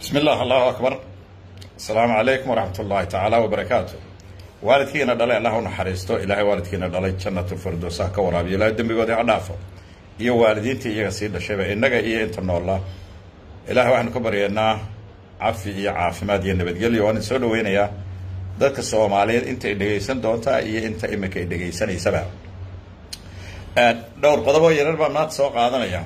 bismi illah allahu akbar asalaamu calaykum waraxmat ullaahi tacaala wabarakaatu waalidkiina dhalay allah u naxariisto ilaahay waalidkiina dhalay jannatulfirdows ha ka waraabiyo ilaahay dembigoodii ha dhaafo iyo waalidiintii iyaga sii dhashayba innaga iyo inta noolla ilahay waxaanu ka baryaynaa cafi iyo caafimaad iyo nabadgelyo waan soo dhaweynayaa dadka soomaaliyeed inta ay dhegaysan doontaa iyo inta iminka ay dhegaysanaysaba dhowr qodoboo yarar baan maanta soo qaadanaya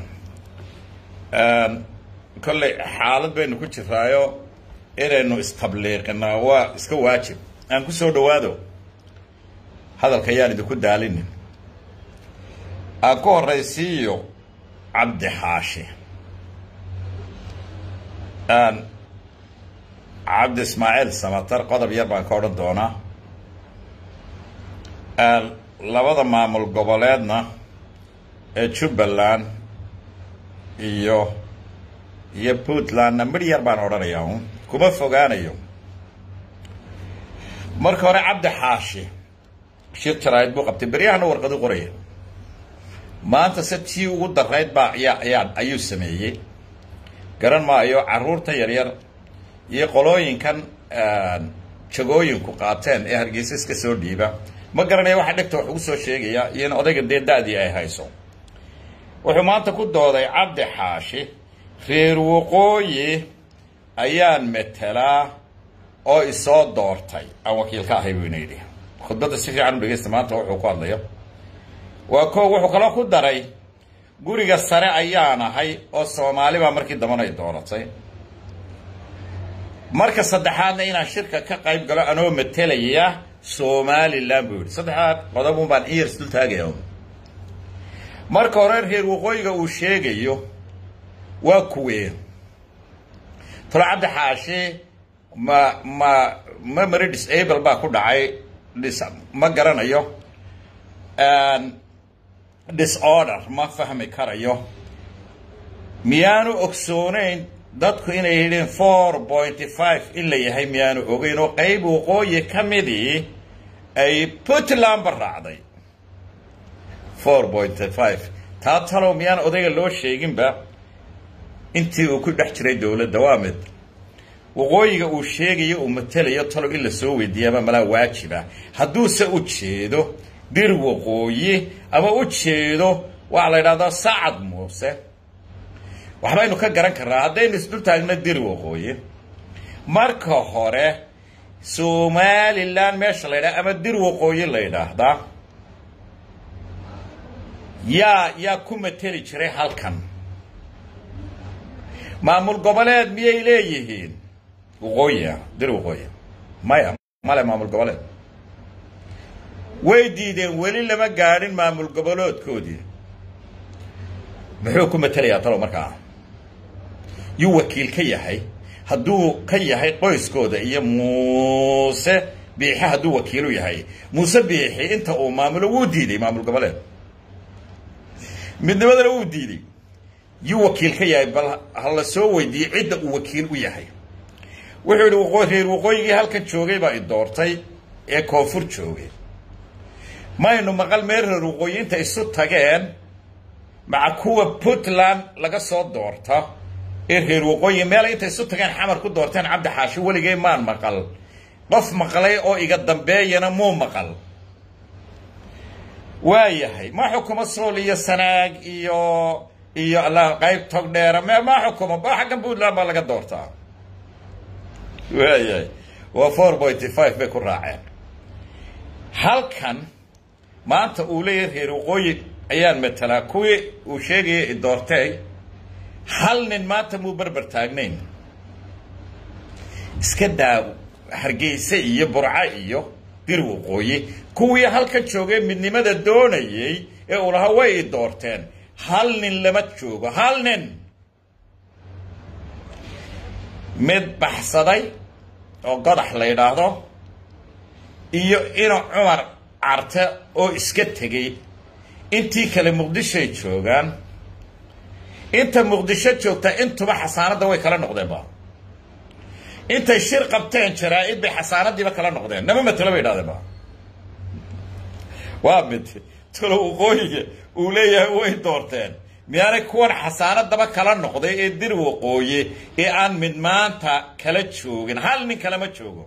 kolley xaalad baynu ku jiraayo inaynu istabliiqinaa waa iska waajib aan ku soo dhawaado hadalka ayaan idinku daalinin aan ku horaysiiyo cabdi xaashi cabdi ismaaciil samatar qodob yar baan ka odhan doonaa labada maamul goboleedna ee jubbaland iyo iyo puntlandna midh yar baan odhanayaa un kuma fogaanayo marka hore cabdi xaashi shir jaraa'id buu qabtay beryahana warqadu qoraya maanta se tii ugu darayd baa ayaa ayaa ayuu sameeyey garan maayo carruurta yaryar iyo qolooyinkan jagooyinku qaateen ee hargeysa iska soo dhiiba ma garanaya waxa dhegta wax ugu soo sheegaya iyo in odayga dee da-dii ay hayso wuxuu maanta ku dooday cabdi xaashi reer waqooyi ayaan metelaa oo isoo doortay aan wakiil ka ahay buu ina yidhi khudbadda si fiican u dhegeysta maanta wuxuu ku hadlayo waa ko wuxuu kaloo ku daray guriga sare ayaan ahay oo soomaali baa markii dambana ay dooratay marka saddexaadna inaan shirka ka qayb galo anoo matelaya somalilan buu yidhi saddexaad qodob un baan in yar isdul taagaya marka hore reer waqooyiga uu sheegayo waa kuwee talo cabdi xaashi ma ma memory disable baa ku dhacay dis ma garanayo disorder ma fahmi karayo miyaanu ogsooneyn dadku inay yidhiin four pointy five in la yahay miyaanu ogeyn oo qayb waqooyi ka midii ay puntlandba raacday four pointy five taa talow miyaan odayga loo sheeginba intii uu ku dhex jiray dowladda waa mid waqooyiga uu sheegayo uu matelayo talow in la soo weydiiyaaba malaa waajiba hadduuse u jeedo dir waqooyi ama u jeedo waxaa la yidhahdaa sacad muuse waxbaynu ka garan karnaa haddaynu isdul taagno dir waqooyi marka hore somalilan meesha la yidhaha ama dir waqooyi la yidhaahdaa yaa yaa ku mateli jiray halkan maamul goboleed miyay leeyihiin waqooyia dir waqooyi maya male maamul goboleed way diideen weli lama gaadhin maamul goboleedkoodii muxuu ku matelayaa talow markaa yuu wakiil ka yahay hadduu ka yahay qoyskooda iyo muuse biixi hadduu wakiilu yahay muuse biixi inta uu maamulo wuu diiday maamul goboleed midnimadana wuu diiday yuu wakiil ka yahay bal ha la soo weydiiyey cidda uu wakiil u yahay wuxuu yidhi waqoo reer waqooyigii halkan joogay baa i doortay ee koonfur joogay maynu maqal meel reer waqooyi inta isu tageen maca kuwa puntland laga soo doorta ee reer waqooyi meelay intay isu tageen xamar ku doorteen cabdi xaashi weligay maan maqal qof maqlay oo iga dambeeyana muu maqal waayahay ma xukumo sool iyo sanaag iyo iyo alla qayb tog dheera me ma xukumo ba xaggan puntland baa laga doortaa waayahay waa four pointy five bay ku raaceen halkan maanta uu leeyahay reer waqooyi ayaan matelaa kuwii uu sheegaya i doortay hal nin maanta muu berber taagnayn iska daa hargeyse iyo burco iyo dir waqooyi kuwii halkan joogay midnimada doonayey ee uu lahaa way i doorteen hal nin lama joogo hal nin mid baxsaday oo godax la yidhaahdo iyo ina cumar carte oo iska tegey intii kale muqdishoay joogaan inta muqdisho joogtaa intuba xasaanadda way kala noqdeenba intay shir qabteen jaraa-id bay xasaanadiiba kala noqdeen nama matelo bay idhahdeenba waa mid talo waqooyiga uu leeyahay way doorteen miyaanay kuwan xasaanadaba kala noqday ee dir waqooye ee aan mid maanta kala joogin hal nin kalama joogo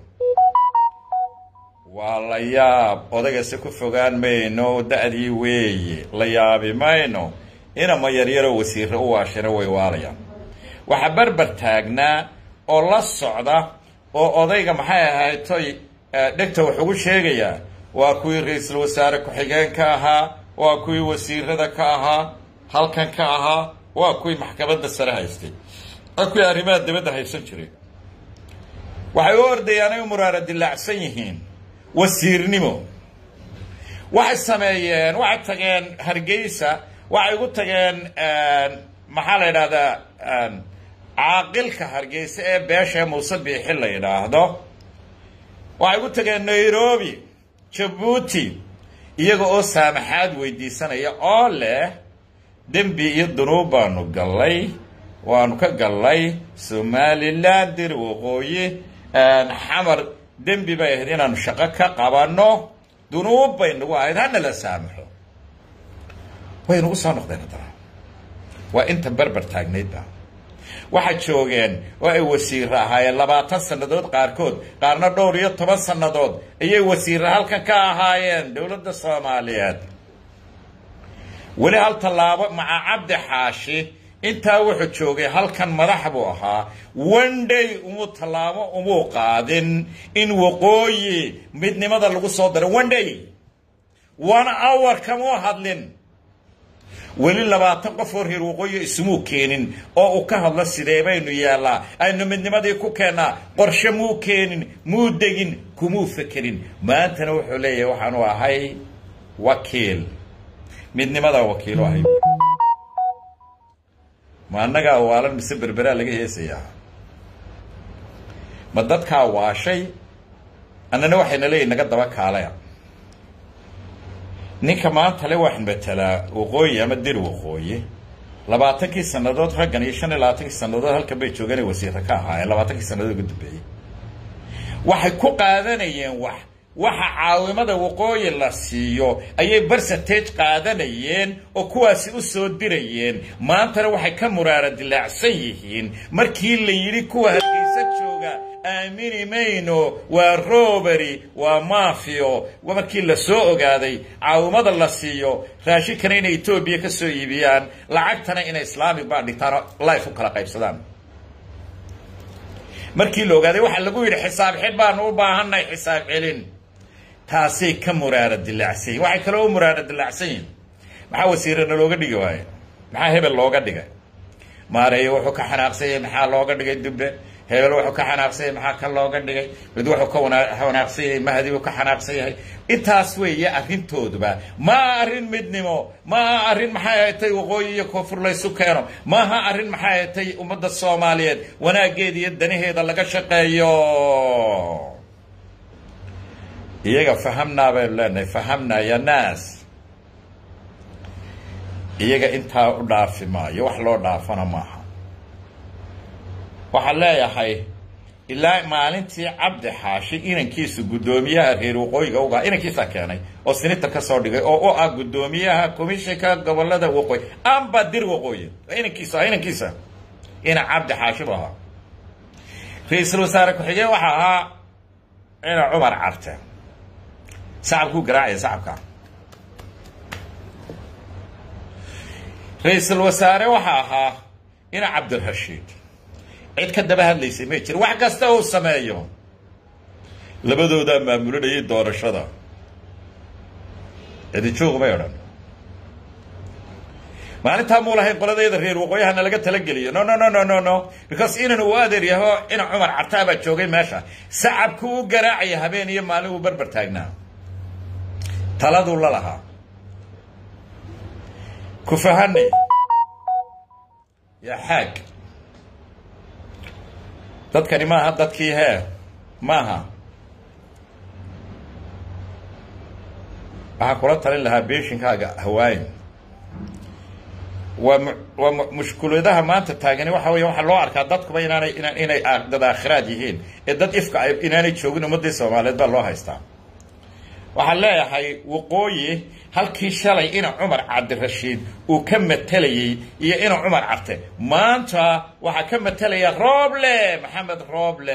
waa la yaab odagase ku fogaan mayno da-dii weeye la yaabi mayno inama yaryaroo wasiirre u waashira way waalayaan waxaa berber taagnaa oo la socda oo odayga maxay ahayd toy dhegta wax ugu sheegayaa waa kuwii ra-iisul wasaare ku-xigeenka ahaa waa kuwii wasiirada ka ahaa halkan ka ahaa waa kuwii maxkamadda sare haystay waa kuwii arrimaha dibadda haysan jiray waxay u ordayaan ay u muraara dilaacsan yihiin wasiirnimo waxay sameeyeen waxay tageen hargeysa waxay ugu tageen maxaa la yidhahdaa caaqilka hargeysa ee beesha muuse biixi la yidhaahdo waxay ugu tageen nairobi jabuuti iyaga oo saamaxaad weydiisanaya oo leh dembi iyo dunuub baanu gallay waanu ka gallay somalilan dir waqooyi xamar dembi bay ahayd inaanu shaqo ka qabanno dunuub bay nagu ahayd hana la saamaxo way nagu soo noqdeen haddana waa inta berber taagnaydba waxay joogeen oo ay wasiirre ahaayeen labaatan sannadood qaarkood qaarna dhowr iyo toban sannadood ayay wasiirre halkan ka ahaayeen dowladda soomaaliyeed weli hal tallaabo maca cabdi xaashi intaa wuxuu joogay halkan madax buu ahaa wandhay umuu tallaabo umuu qaadin in waqooyi midnimada lagu soo daro wandhay one hour kamuu hadlin weli labaatan qof oo reer waqooyi ismuu keenin oo uu ka hadlo sidee baynu yaallaa aynu midnimadii ku keennaa qorshe muu keenin muu degin kumuu fekerin maantana wuxuu leeyahay waxaanu ahay wakiil midnimadaa wakiilo ahay ma annagaa waalan mise berberaa laga heesayaa ma dadkaa waashay annana waxayna leeyihin naga daba kaalaya ninka maanta le waxaan matelaa waqooyi ama dir waqooyi labaatankii sannadood raggan iyo shan iyo labaatankii sannadood halkan bay joogeenay wasiirra ka ahaayeen labaatankii sannadood ugu dambeeyey waxay ku qaadanayeen wax waxa caawimada waqooyi la siiyo ayay bercentage qaadanayeen oo kuwaasi u soo dirayeen maantana waxay ka muraara dilaacsan yihiin markii la yidhi kuwa hargeysa jooga aamini mayno waa robery waa mafio markii la soo ogaaday caawimada la siiyo raashinkana inay etoobiya ka soo iibiyaan lacagtana inay islaamic baa dhigtaan oo life u kala qaybsadaan markii la ogaaday waxaa lagu yidhi xisaab xid baanu u baahannahay xisaab celin taasay ka muraara dilaacsan yihin waxay kaloo u muraara dilaacsan yihin maxaa wasiirana looga dhigi waaye maxaa hebel looga dhigay maareeye wuxuu ka xanaaqsan yahay maxaa looga dhigay dubbe hebel wuxuu ka xanaaqsan yahay maxaa ka looga dhigay mid wuxuu ka xanaaqsan yahay mahdi uu ka xanaaqsan yahay intaas weeye arrintooduba maaha arrin midnimo maaha arrin maxay ahatay waqooyi iyo koonfur laysu keeno maaha arrin maxay ahatay ummadda soomaaliyeed wanaaggeeda iyo danaheeda laga shaqeeyo iyaga fahamnaa baynu leenahay fahamnaa ya naas iyaga intaa u dhaafi maayo wax loo dhaafana maaha waxaan leeyahay ilaa maalintii cabdi xaashi inankiisu guddoomiyaha reer waqooyiga ugaa inankiisaa keenay oo sinita ka soo dhigay oo u ah guddoomiyaha komishinka gobolada waqooyi amba dir waqooyi inankiisa ah inankiisa ina cabdi xaashi bu ahaa ra-iisul wasaare ku-xigeen waxaa ahaa ina cumar carte sacabkuu garaacaya sacabka ra-iisul wasaare waxaa ahaa ina cabdirashiid cid ka daba hadlaysay may jir wax kasta uu sameeyo labadoodaa maamulinayay doorashada cidijuuq may odhan maalintaa muu lahayn qoladeeda reer waqooyahana laga talageliyo no no no no no no because inan uu adeer yaho ina cumar cartaa baa joogay meesha sacabku u garaacaya habeen iyo maalin uu berber taagnaa taladuu la lahaa ku fahanay yaa xaag dadkani maaha dadkii hee maaha waxaan kula talin lahaa beeshinkaaga hawaayin waa mu waa mu mushkuladaha maanta taagani waxa weya waxaa loo arkaa dadkuba inaanay inaan inay dad aakhiraad yihiin ee dad ifka ay inaanay joogin ummaddii soomaaliyeed baa loo haystaa waxaan leeyahay waqooyi halkii shalay ina cumar cabdirashiid uu ka matelayey iyo ina cumar carte maanta waxaa ka matelaya roble maxamed roble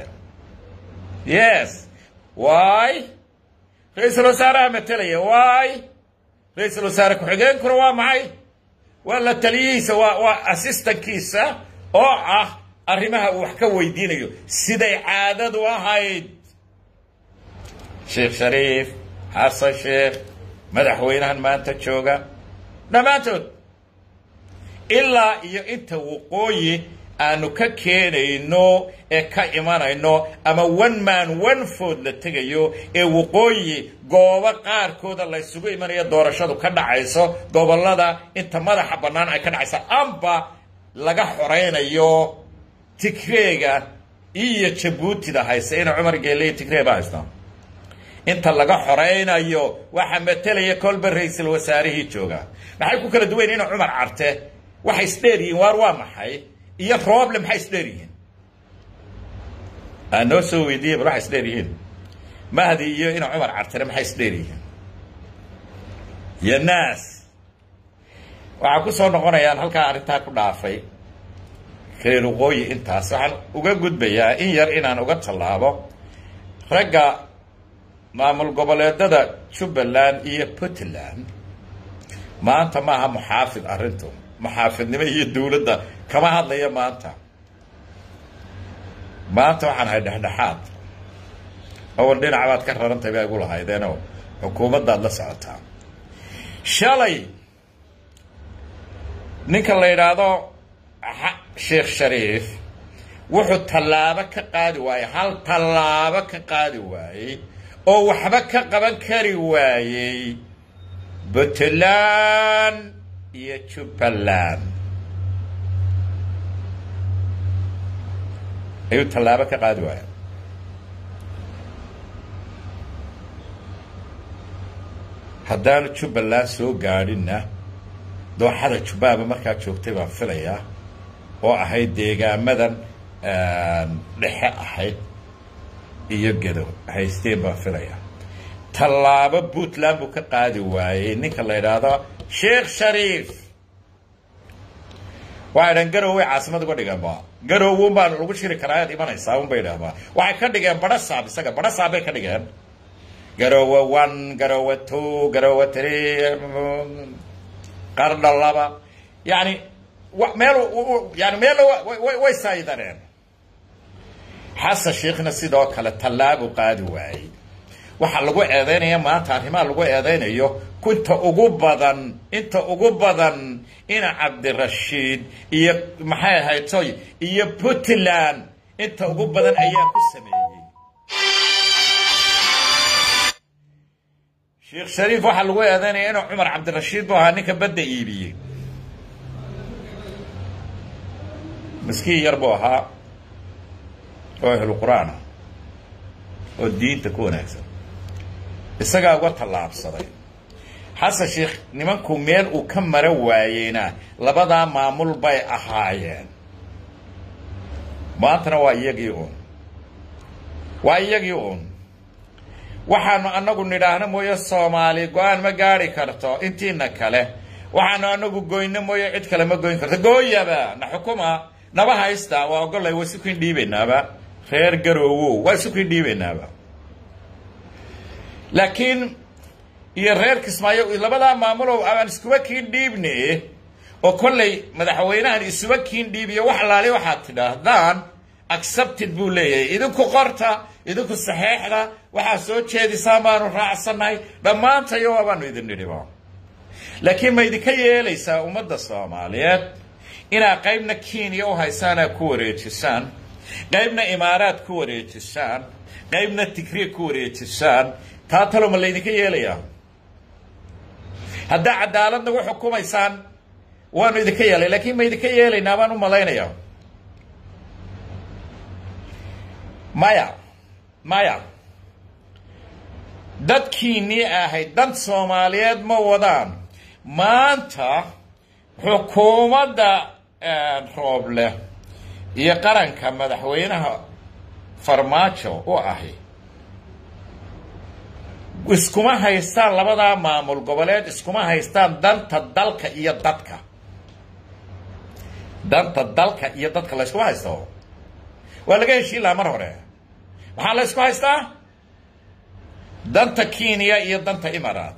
yes wy ra-iisul wasaaraha matelaya wy ra-iisul wasaare ku-xigeenkuna waa maxay waa la taliyihiisa waa waa assistankiisa oo ah arrimaha uu wax ka weydiinayo siday caadadu ahayd sheekh shariif xasan sheekh madaxweynahan maanta jooga dhammaantood ilaa iyo inta waqooyi aanu ka keenayno ee ka imanayno ama one man one food la tegayo ee waqooyi goobo qaarkooda la ysugu imanayo doorashadu ka dhacayso gobollada inta madaxa bannaan ay ka dhacayso amba laga xoraynayo tigreega iyo jabuutida hayse ina cumar geele iyo tigree baa haystaa inta laga xoraynayo waxaa matelaya kolba ra-iisul wasaarihii jooga maxay ku kala duwayn ina cumar carte waxay isdheer yihiin waar waa maxay iyo rooble maxay isdheer yihiin aa noo soo weydiiya bal waxay isdheer yihiin mahdi iyo ina cumar cartene maxay isdheer yihiin iyo naas waxaa ku soo noqonayaan halkaa arrintaa ku dhaafay reer waqooyi intaas waxaan uga gudbayaa in yar inaan uga tallaabo ragga maamul goboleedada jubbaland iyo puntland maanta maaha muxaafid arrintu muxaafidnimo iyo dawladda kama hadlaya maanta maanta waxaan ahay dhexdhexaad awal dhinac baad ka rarantay baa igu lahaydeenoo xukuumaddaad la socotaa shalay ninka la yidhaahdo sheekh shariif wuxuu tallaabo ka qaadi waayey hal tallaabo ka qaadi waayey oo waxba ka qaban kari waayey puntland iyo jubbaland ayuu tallaabo ka qaadi waaya haddaanu jubbaland soo gaadhinna dooxada jubbaaba markaa joogtay baan filayaa oo ahayd deegaamadan dhexe ahayd iyo gedo haysteen baan filayaa tallaabo puntland buu ka qaadi waayey ninka la yidhaahdo sheekh shariif waxay dhahan garow way caasimad uga dhigeen ba garow un baan lagu shiri karaa ayaad imanaysaa un bay idhaahdaa waxay ka dhigeen badhasaab isaga badhasaab bay ka dhigeen garowe one garowe two garowe three qardha laba yani meel yani meel way saayidaneen xasan sheekhna sidoo kale tallaabuu qaadi waayey waxaa lagu eedaynaya maanta arrimaha lagu eedaynayo inta ugu badan inta ugu badan ina cabdirashiid iyo maxay ahayd toy iyo puntland inta ugu badan ayaa ku sameeyey sheekh shariif waxaa lagu eedaynaya inuu cumar cabdirashiid buu ahaa ninka badda iibiyey miskiin yar buu ahaa oo ahlu qur-aan ah oo diinta ku wanaagsan isagaa uga tallaabsaday xasan sheekh nimanku meel uu ka mara waayeyna labadaa maamul bay ahaayeen maantana waa iyagii uun waa iyagii uun waxaanu anagu nidhaahno mooye soomaali go-aan ma gaari karto intiina kale waxaanu anagu goyno mooye cid kale ma goyn karto gooyaba na xukuma naba haysta waa ogolay waa isukiin dhiibeynaaba reer garoowow waa isukiin dhiibeynaaba laakiin iyo reer kismaayo labadaa maamulow aan iskuba kiin dhiibne oo kollay madaxweynahan isuba kiin dhiibiyo wax alaali waxaad tidhaahdaan accepted buu leeyahay idinku qorta idinku saxeexda waxaa soo jeedisaan baanu raacsannahay dhammaantayo waabaanu idin nidhiba laakiin ma idinka yeelaysaa ummadda soomaaliyeed inaad qaybna kenya u haysaanaa ku wareejisaan qaybna imaaraad ku wareejisaan qaybna tigriig ku wareejisaan taa talo ma laydinka yeelayaa haddaa cadaalad nagu xukumaysaan waanu idinka yeelay laakiin ma idinka yeelaynaa baan u malaynayaa maya maya dadkiinnii ahayd dan soomaaliyeed ma wadaan maanta xukuumadda rooble iyo qaranka madaxweynaha farmaajo u ahi iskuma haystaan labadaa maamul goboleed iskuma haystaan danta dalka iyo dadka danta dalka iyo dadka la yskuma haysto waa laga heshiin lahaa mar hore maxaa la ysku haystaa danta kenya iyo danta imaaraat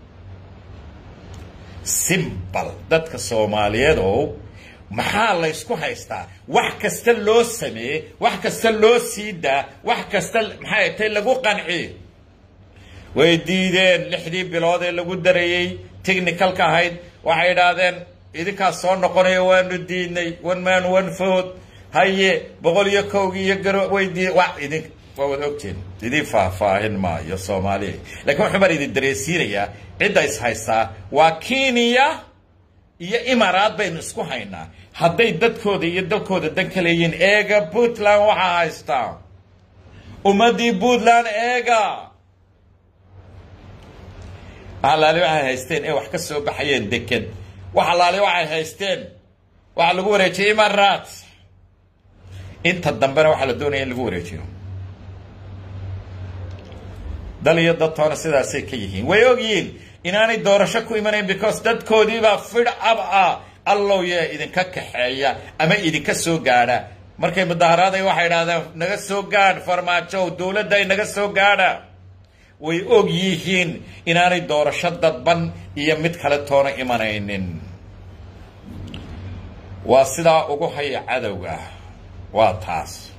simbal dadka soomaaliyeed oo maxaa la ysku haystaa wax kasta loo sameeye wax kasta loo sii daa wax kasta maxay tay lagu qanci way diideen lixdii bilood ee lagu darayey technicalka ahayd waxay idhaahdeen idinkaas soo noqonayo waanu diidnay one man one food haye boqol iyo kowgii iyo garo way dii wa idin waa wada ogteen idin faahfaahin maayo soomaaliya lakiin waxuu baan idin dareensiinayaa cidda is haystaa waa kenya iyo imaaraad baynu isku haynaa hadday dadkooda iyo dalkooda dan ka leeyihiin eega puntland waxaa haystaa ummaddii puntland eega alaali waxay haysteen ee wax ka soo baxayeen deked wax alaali waxay haysteen waxaa lagu wareejiyey imaaraat inta dambena waxaa la doonaya in lagu wareejiyo dal iyo dadtoona sidaasay ka yihiin way ogyihiin inaanay doorasho ku imanayn because dadkoodiibaa fidh ab ah allow yee idinka kaxeeya ama idinka soo gaadha markay mudaharaaday waxay idhahdeen naga soo gaadh farmaajow dowladday naga soo gaadha way og yihiin inaanay doorasho dadban iyo mid kale toona imanaynin waa sidaa ugu haya cadowga waa taas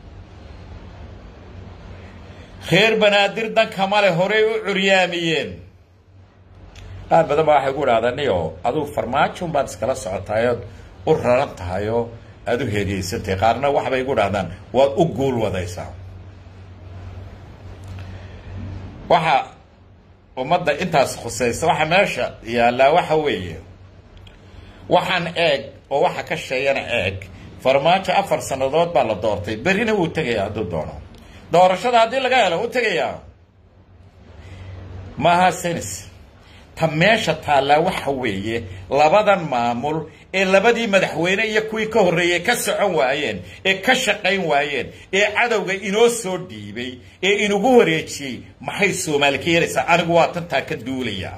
reer banaadir dankama le horey u curyaamiyeen qaar badan baa waxay ku idhahdaa niyo adugu farmaajon baad iskala socotaayood u raran tahayoo aada u heegeysantay qaarna waxbay igu dhahdaan waad u guul wadaysaa waxa ummadda intaas khusaysa waxa meesha yaallaa waxa weeye waxaan eeg oo waxa ka sheeyana eeg farmaajo afar sannadood baa la doortay berrina wuu tegayaa hadduu doono doorashada haddii laga helo wuu tegayaa maaha senis ta meesha taallaa waxa weeye labadan maamul ee labadii madaxweyne iyo kuwii ka horreeyey ka socon waayeen ee ka shaqayn waayeen ee cadowga inoo soo dhiibay ee inugu wareejiyey maxay soomaali ka yeelaysaa anigu waa tantaa ka duulaya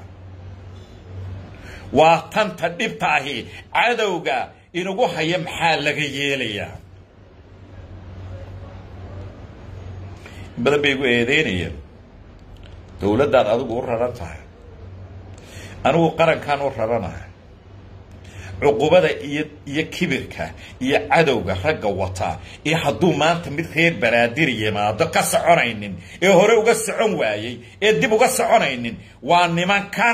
waa tanta dhibta ahi cadowga inugu haya maxaa laga yeelayaa badan bay igu eedeynayeen dowladdaad adigu u raran tahay anigu qarankaan u raranahay cuqubada iyo iyo kibirka iyo cadowga ragga wataa ee hadduu maanta mid reer banaadir yimaado ka soconaynin ee hore uga socon waayey ee dib uga soconaynin waa nimankan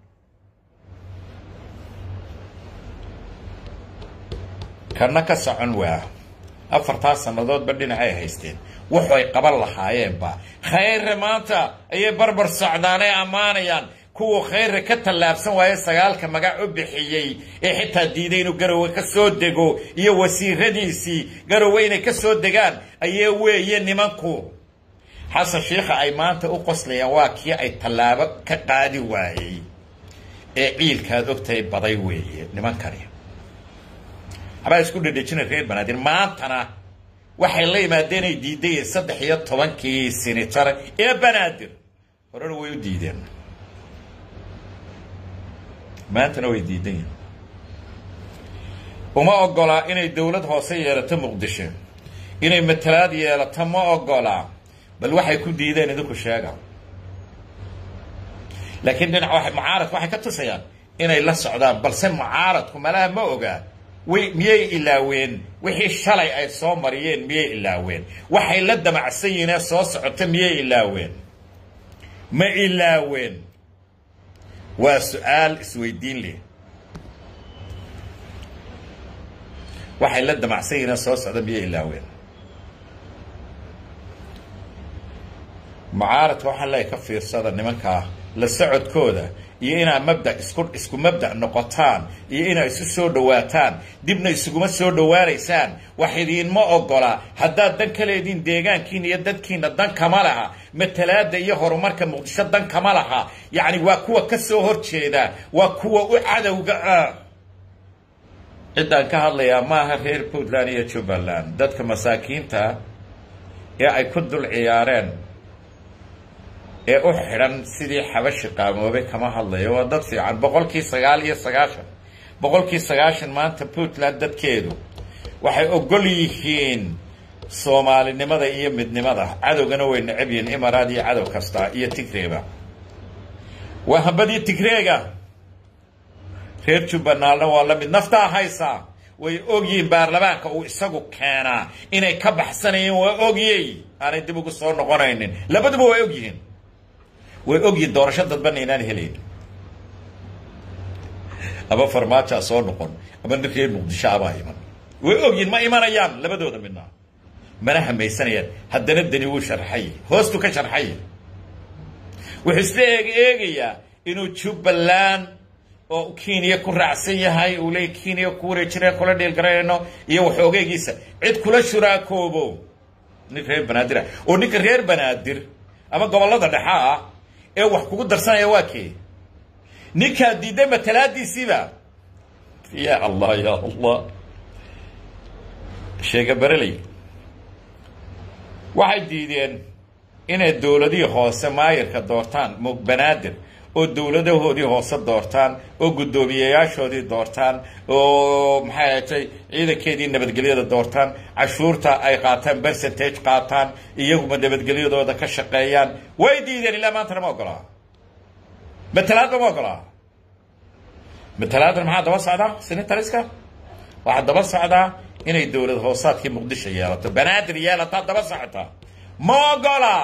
kana ka socon waa afartaa sannadoodba dhinacay haysteen wuxu ay qaban lahaayeenba khayre maanta ayay barbar socdaanay ammaanayaan kuwa khayre ka tallaabsan waaye sagaalka magac u bixiyey ee xitaa diiday inuu garowe ka soo dego iyo wasiiradiisii garowe inay ka soo degaan ayee weeye nimanku xasan shiikha ay maanta u qoslayaan waa kii ay tallaabo ka qaadi waayey ee ciilkaad ogtahay baday weeye nimankani habaa isku dhedhejina reer banaadir maantana waxay la yimaadeen ay diidayeen saddex iyo tobankii sinitar ee banaadir horena way u diideen maantana way diidan yihin uma ogolaa inay dowlad hoose yeelato muqdisho inay matalaad yeelato ma ogolaa bal waxay ku diideen idinku sheega laakiin dhinac wa mucaaradku waxay ka tusayaan inay la socdaan balse mucaaradku malaha ma ogaa way miyay ilaaween wixii shalay ay soo mariyeen miyay ilaaween waxay la damacsan yihiin ee soo socota miyay ilaaween ma ilaaween waa su-aal isweydiin leh waxay la damacsan yihiin ee soo socda miyay ilaaween mucaaradka waxaa leeya ka fiirsada nimankaa la socodkooda iyo inaad mabda isku isku mabda noqotaan iyo inaad isu soo dhawaataan dibna isuguma soo dhawaanaysaan wax idiinma ogola haddaad dan ka leediin deegaankiina iyo dadkiina dan kama laha matalaada iyo horumarka muqdisho dan kama laha yacni waa kuwa ka soo horjeeda waa kuwa u cadowga ah ciddaan ka hadlayaa maaha reer puntland iyo jubbaland dadka masaakiinta ee ay ku dul ciyaareen ee u xidhan sidii xabashi qaamoobay kama hadlayo waa dad fiican boqolkii sagaal iyo sagaashan boqolkii sagaashan maanta puntland dadkeedu waxay ogol yihiin soomaalinimada iyo midnimada cadowgana way necab yihiin imaraad iyo cadow kasta iyo tigreeba waa hambadii tigreega reer jubbanaalna waa la mid naftaa haysaa way ogyihiin baarlamaanka uu isagu keenaa inay ka baxsanayeen waa ogyey aanay dib ugu soo noqonaynin labaduba way ogyihiin way ogyihiin doorasho dadbana inaan helayn ama farmaajaa soo noqon ama nin reer muqdisho abaa iman way ogyihiin ma imanayaan labadooda midna mana hamaysanayaan haddana dani wuu sharxay hoostu ka sharxay wuxuu isla eeg eegayaa inuu jubbaland oo kenya ku raacsan yahay uu leey kenya ku wareejinaya kula dhiilgarayno iyo waxoogeegiisa cid kula shuraakoobo nin reer banaadir ah oo ninka reer banaadir ama gobollada dhexa ah ee wax kugu darsanaya waa kee ninkaa diiday matalaadiisiiba ya allah ya allah sheega bereley waxay diideen inay dowladihii hoose maayirka doortaan banaadir oo dowladahoodii hoose doortaan oo guddoomiyeyaashoodii doortaan oo maxay ahatay ciidankeedii nabadgelyada doortaan cashuurta ay qaataan percentage qaataan iyaguma nabadgelyadooda ka shaqeeyaan way diideen ilaa maantana ma ogolaa matalaadba ma ogolaa matalaadan maxaa daba socdaa senatariska waxaa daba socdaa inay dowlad hoosaadkii muqdisho yeelato banaadir yeelataa daba socota ma ogola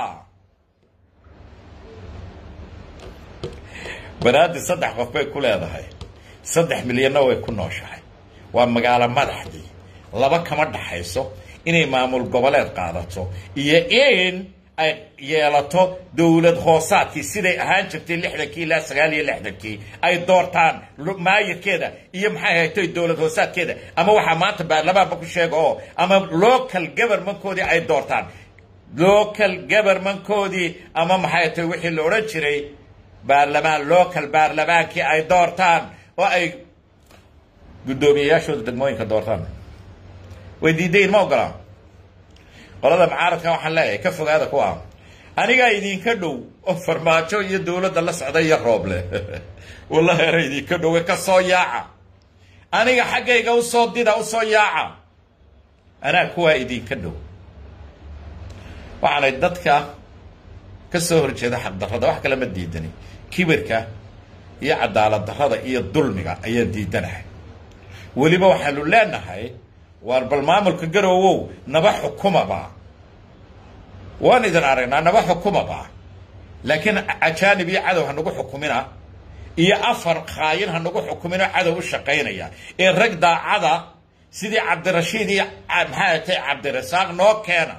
banaadir saddex qof bay ku leedahay saddex milyanna way ku nooshahay waa magaalo madaxdii laba kama dhaxayso inay maamul goboleed qaadato iyo in ay yeelato dowlad hoosaadkii siday ahaan jirtay lixdankii ilaa sagaal iyo lixdankii ay doortaan maayirkeeda iyo maxay haytay dowlad hoosaadkeeda ama waxaa maanta baarlamaanba ku sheega oo ama local governmentkoodii ay doortaan local governmentkoodii ama maxay haytay wixii la odhan jiray baarlamaan local baarlamaankii ay doortaan oo ay guddoomiyeyaashooda degmooyinka doortaan way diidayin ma ogolaa qolada mucaaradka waxaan leeyahay ka fogaada kuwa anigaa idinka dhow oo farmaajo iyo dowladda la socda iyo rooble wallahi era idinka dhowe ka soo yaaca aniga xaggayga usoo dida usoo yaaca anaa kuwaa idinka dhow waxaanay dadka ka soo horjeeda xaqdarrada wax kale ma diidani kibirka iyo cadaalad darrada iyo dulmiga ayaan diidanahay weliba waxaanu leenahay waar bal maamulka garoowow naba xukumaba waan idin aragnaa naba xukumaba laakiin ajaanib iyo cadow ha nagu xukumina iyo afar khaayin ha nagu xukumino cadow u shaqaynaya ee rag daacada sidii cabdirashiid iyo maxay atay cabdirasaaq noo keena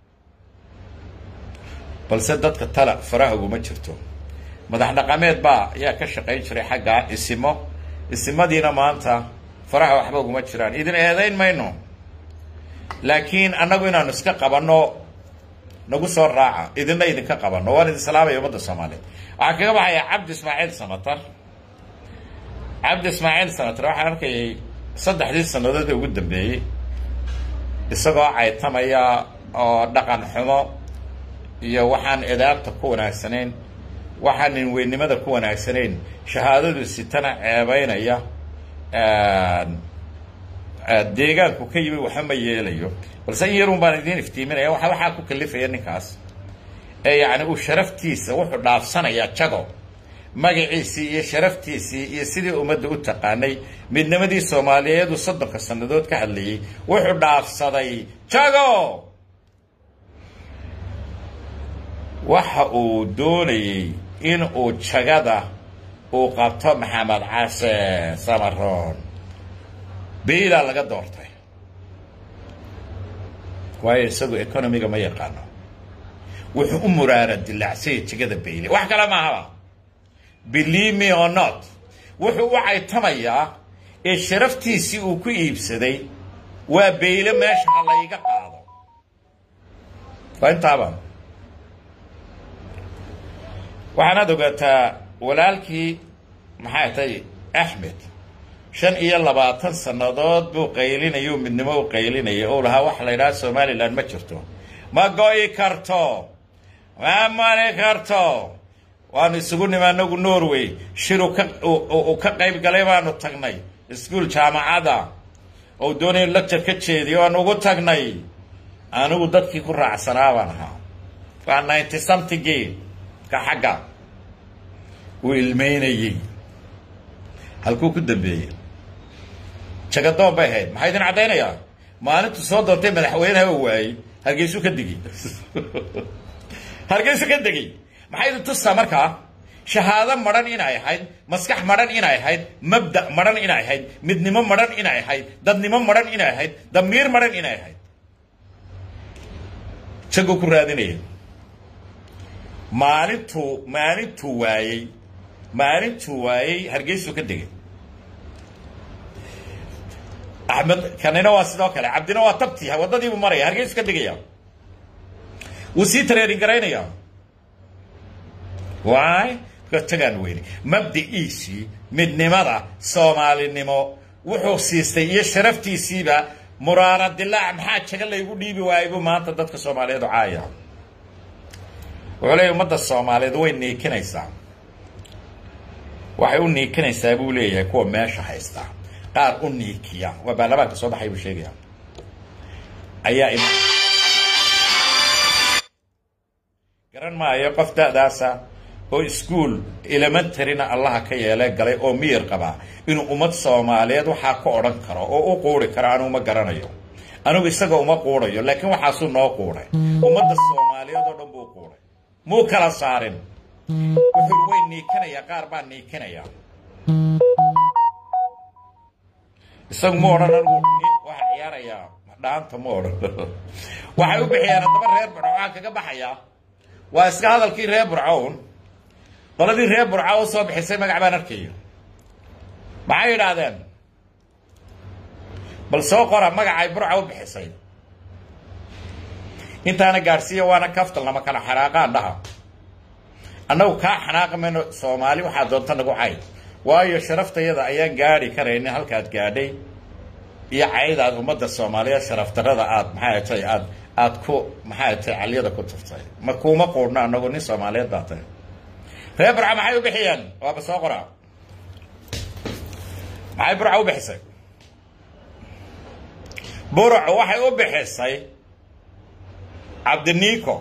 balse dadka tala faraha uguma jirto madax dhaqameed baa ayaa ka shaqayn jiray xaggaa isimo isimadiina maanta faraha waxba uguma jiraan idin eedayn mayno laakiin annagu inaanu iska qabanno nagu soo raaca idinna idinka qabanno waan idin salaamaya ummadda soomaaliyeed waxaa kaga baxaya cabdi ismaaciil samatar cabdi ismaaciil samatar waxaan arkayay saddexdii sannadood ee ugu dambeeyey isagoo caytamaya oo dhaqan xumo iyo waxaan edaabta ku wanaagsanayn waxaan ninweynimada ku wanaagsanayn shahaadadu sitana ceebaynaya deegaanku ka yimi waxa ma yeelayo balse in yarun baan idiin iftiiminaya waxa waxaa ku kalifaya ninkaas ee yacni uu sharaftiisa wuxuu dhaafsanayaa jago magaciisii iyo sharaftiisii iyo sidii ummadda u taqaanay midnimadii soomaaliyeed uu soddonka sannadood ka hadlayey wuxuu dhaafsaday jago waxa uu doonayey in uu jagada uu qabto maxamed case samaroon beilaa laga doortay waayo isagu economiga ma yaqaano wuxuu u muraara dilaacsaya jegada bayle wax kale maahaba believe me or not wuxuu u caytamayaa ee sharaftiisii uu ku iibsaday waa bayle meesha ha layga qaado waa intaaba waxaanaad ogaataa walaalkii maxay tay axmed shan iyo labaatan sannadood buu qaylinaya midnimo u qaylinaya ou lahaa waxa la yidhaha somalilan ma jirto ma go'i karto ma mari karto waanu isugu nimi anagu norway shir uu ka qayb galay baanu tagnay iskuol jaamacada oo doonaya lecture ka jeediyo waanu ugu tagnay anigu dadkii ku raacsanaa baan ahaa waa ninety somethingii ka xagga uu ilmeynayey halkuu ku dambeeyey jagadoon bay ahayd maxaa idin caddaynayaa maalintu soo doontay madaxweyneha oo waayey hargeysuu ka degey hargeysuu ka degey maxay idin tusaa markaa shahaado madhan inay ahayd maskax madhan inay ahayd mabda madhan inay ahayd midnimo madhan inay ahayd dadnimo madhan inay ahayd damiir madhan inay ahayd jaguu ku raadinaya maalintuu maalintuu waayey maalintuu waayey hargeysuu ka degay axmed kanina waa sidoo kale cabdina waa tabti waddadiibuu maraya hargeysu ka degaya wuu sii tareerin garaynaya waay tagaan weyne mabdiciisii midnimada soomaalinimo wuxuu siistay iyo sharaftiisiiba muraara dilaac maxaa jaga laygu dhiibi waayay buu maanta dadka soomaaliyeed caaya wuxuu leeyahy ummadda soomaaliyeed way niikinaysaa waxay u niikinaysaa buu leeyahay kuwa meesha haysta qaar u niikiya waa baarlamaanka soo baxay buu sheegaya ayaa garan maayo qof da'daasa oo iskuol elementaryna allaha ka yeele galay oo miyir qabaa inuu ummad soomaaliyeed waxaa ka odhan karo oo u quuri karo anugu ma garanayo anigu isaga uma quurayo laakiin waxaasuu noo quuray ummadda soomaaliyeed oo dhan buu quuray muu kala saarin wuxuu way niikanaya qaar baa niikanaya isagu ma odhan anigu waxaa ciyaarayaa dhaanta ma odhan waxay u bixiyeen haddaba reer burco waxaa kaga baxaya waa iska hadalkii reer burcown qoladii reer burco u soo bixisay magac baan arkayo maxay yidhaahdeen bal soo qora magacay burca u bixisay intaana gaadhsiiya waana kaftal nama kala xanaaqaan dhaha annagu kaa xanaaqa mayno soomaali waxaa doonta nagu cay waayo sharaftayada ayaan gaadhi karaynin halkaad gaadhay iyo caydaad ummadda soomaaliyeed sharafdarada aad maxay tay aad aad ku maxay tay caliyada ku tuftay ma kuuma quudhno annagu nin soomaaliyeed baa tahay reer burca maxay u bixiyeen waaba soo qoraa maxay burca u bixisay burcu waxay u bixisay cabdinico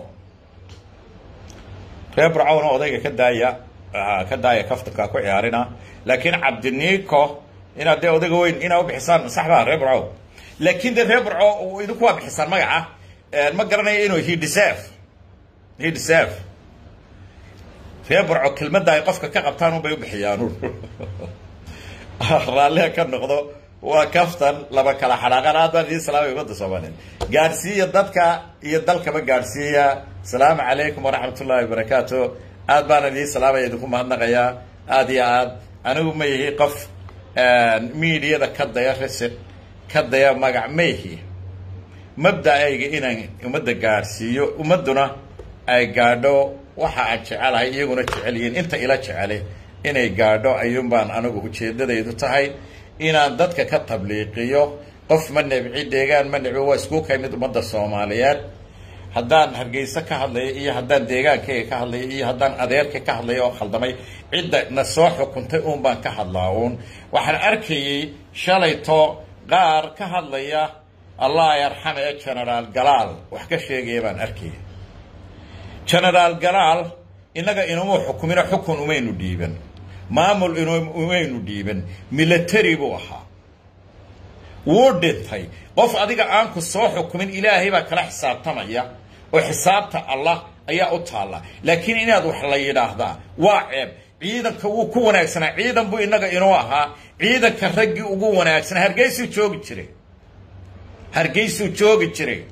reer burcowna odayga ka daaya ka daaya kaftankaa ku ciyaarina laakiin cabdinico inaad dee odayga weyn inaa u bixisaan sax baa reer burco laakiin dee reer burco idinku waa bixisaan magaca ma garanayo inuu he deserve he deserve reer burco kelmadda ay qofka ka qabtaan unbay u bixiyaan raalliha ka noqdo waa kaftan laba kala xanaaqan aad baan idiin salaamay ummadda soomaaliyeed gaadhsiiya dadka iyo dalkaba gaadhsiiya asalaamu calaykum waraxmat ullahi wabarakaatu aad baan idiin salaamaya idinku mahadnaqayaa aad iyo aad anigu ma yihi qof miidiyada ka daya risiq ka daya magac ma yihi mabda-ayga inaan ummadda gaadhsiiyo ummadduna ay gaadho waxa aan jecelahay iyaguna jecel yihiin inta ila jecele inay gaadho ayuun baan anigu ujeeddadaydu tahay inaan dadka ka tabliiqiyo qof ma nebci deegaan ma nebci waa isku ka mid ummadda soomaaliyeed haddaan hargeysa ka hadlayo iyo haddaan deegaankayga ka hadlayo iyo haddaan adeerka ka hadlayo oo khaldamay cidda na soo xukuntay uun baan ka hadlaa uun waxaan arkayey shalayto qaar ka hadlaya allah yarxame ee genaraal galaal wax ka sheegaya baan arkayay genaraal galaal innaga inuma xukumino xukun umaynu dhiiban maamul inumaynu dhiiban military buu ahaa wuu dhintay qof adiga aan ku soo xukumin ilaahay baa kala xisaabtamaya oo xisaabta allah ayaa u taalla laakiin inaad wax la yidhaahdaa waa ceeb ciidanka wuu ku wanaagsanaa ciidan buu innaga inuu ahaa ciidanka raggii ugu wanaagsanaa hargeysuu joogi jiray hargeysuu joogi jiray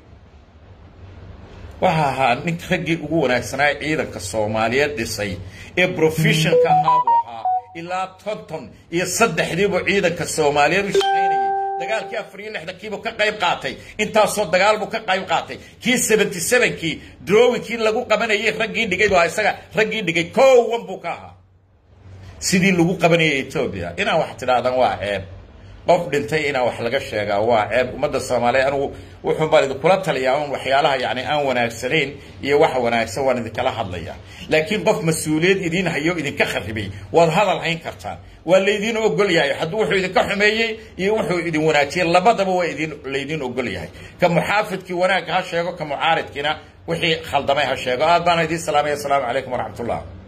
waxa ahaa ninka raggii ugu wanaagsanaa ciidanka soomaaliyeed dhisay ee professionka ahaa buu ahaa ilaa tonton iyo saddexdiibuu ciidanka soomaaliyeed u shaqaynayay dagaalkii afar iyo lixdankiibuu ka qayb qaatay intaasoo dagaal buu ka qayb qaatay kii seventy sevenkii drowinkii lagu qabanayay raggii dhigay baa isaga raggii dhigay kowan buu ka ahaa sidii lagu qabanayay etoobiya inaan wax tidhaahdaan waa ceeb qof dhintay inaa wax laga sheegaa waa ceeb ummadda soomaaliyeed anugu wuxuun baan idinkula taliyaa un waxyaalaha yani aan wanaagsanayn iyo waxa wanaagsan waan idinkala hadlaya laakiin qof mas-uuliyad idiin hayo idinka kharibay waad hadal hayn kartaan waa laydiin ogol yahay hadduu wuxuu idinka xumeeyey iyo wuxuu idin wanaajiyey labadaba waa idin laydiin ogol yahay ka muxaafidkii wanaagga ha sheego ka mucaaridkiina wixii khaldamay ha sheego aad baana idiin salaamaya asalaamu calaykum waraxmat ullah